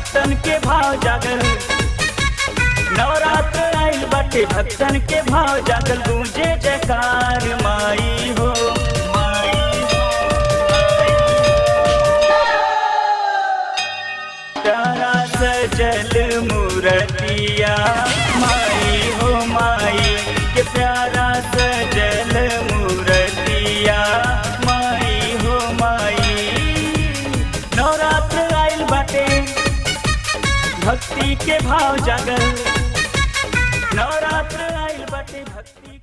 भक्तन के भाव जागल नवरात्र आइल बाटे भक्तन के भाव जागल गूंजे जयकार माई हो माई हो, तारा सजल मूर्तिया माई हो माई के प्यारा सजल मूर्तिया माई हो माई नवरात्र आइल बाटे भक्ति के भाव जागल नवरात्र आइल बाटे भक्ति